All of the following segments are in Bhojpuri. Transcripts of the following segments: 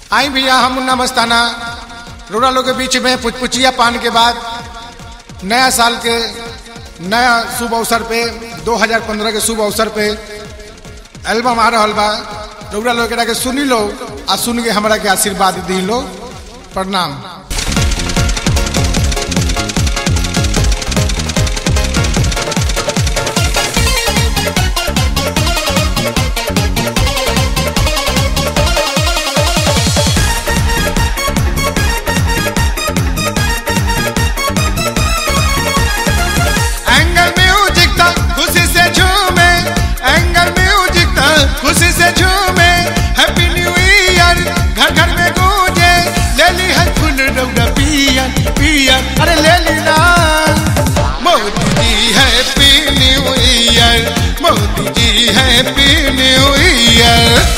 आई भैया हम मुन्ना मस्ताना रोड़ा लोग के बीच में पुचपुचिया पान के बाद नया साल के नया शुभ अवसर पे 2015 के शुभ अवसर पे एल्बम आ रहा बा रोड़ा लोग के सुनी लो आ सुन के हमरा के आशीर्वाद दी लो प्रणाम एंगल म्यूजिक था खुशी से झूमे एंगल म्यूजिक था खुशी से झूमे हैप्पी न्यू ईयर घर घर में गूंजे ले ली है फुल रौदा पियर पियर अरे ले ली ना Modi ji happy new year Modi ji happy new year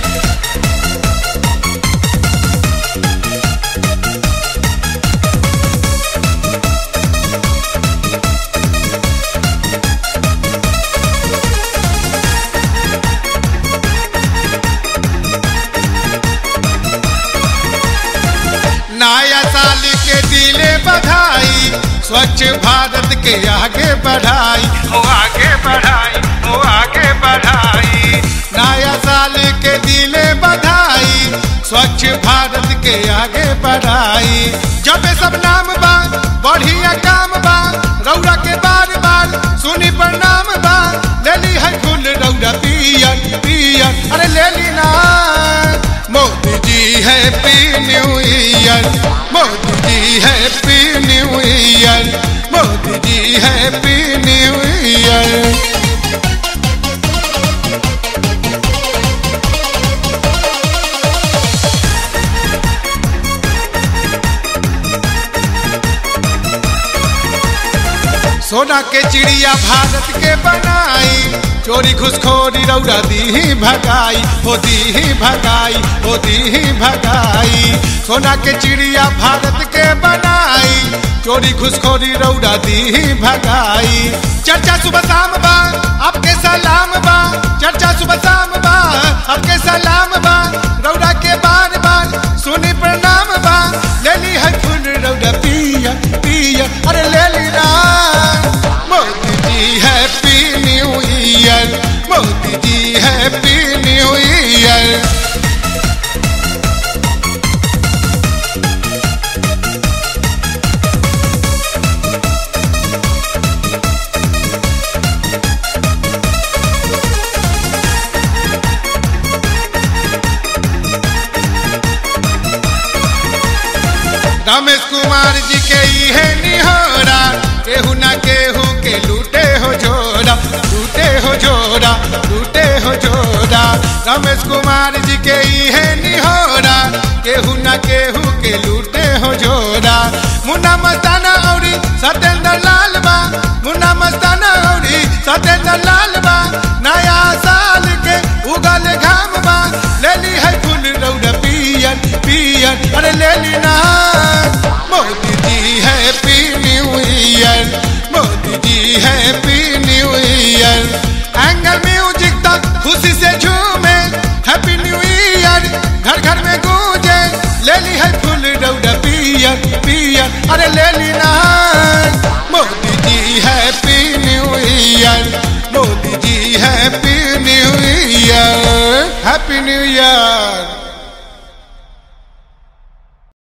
नया साल के दिले बधाई स्वच्छ भारत के आगे बढ़ाई हो आगे बढ़ाई हो आगे बढ़ाई नया साल के दिले बधाई स्वच्छ भारत के आगे बढ़ाई जब सब नाम बा बढ़िया काम बा रौरा के बार बार सुनी प्रणाम बा ले ली है फूल रौरा पियर पियर अरे ले ली ना Modi ji happy new year Modi ji happy new year Modi ji happy new year सोना के चिड़िया भारत के बनाई चोरी घुसखोरी रौरा दी भगाई हो दी भगाई हो दी भगाई सोना के चिड़िया भारत के बनाई चोरी घुसखोरी रौरा दी भगाई चर्चा सुबह शाम बा आपके सलाम बा चर्चा सुबह शाम बा आपके सलाम बा रौरा के बार बार सुनी प्रणाम बा ले ली है फूल रौरा पिया पिया अरे ले ली ना Modi ji happy new year Modi ji happy new year Ramesh Kumar ji के इहे निहोरा केहू ना केहू के लूटे हो जोड़ा लूटे हो जोड़ा लूटे हो जोड़ा रमेश कुमार जी के इहे निहोरा केहू ना केहू के लूटे हो जोड़ा मुन्ना मस्ताना औरी सत्येंद्र लाल बा मुन्ना मस्ताना औरी सत्येंद्र लाल बा नया साल के उगल घाम बा ले ली है फूल रौदा पियर पियर अरे ले ली ना Modi ji happy new year Modi ji happy new year angle music तक खुशी से झूमे हैप्पी न्यू ईयर घर घर में गूंजे ले ली है फूल रौदा पियर पियर अरे ले ली ना Modi ji happy new year Modi ji happy new year happy new year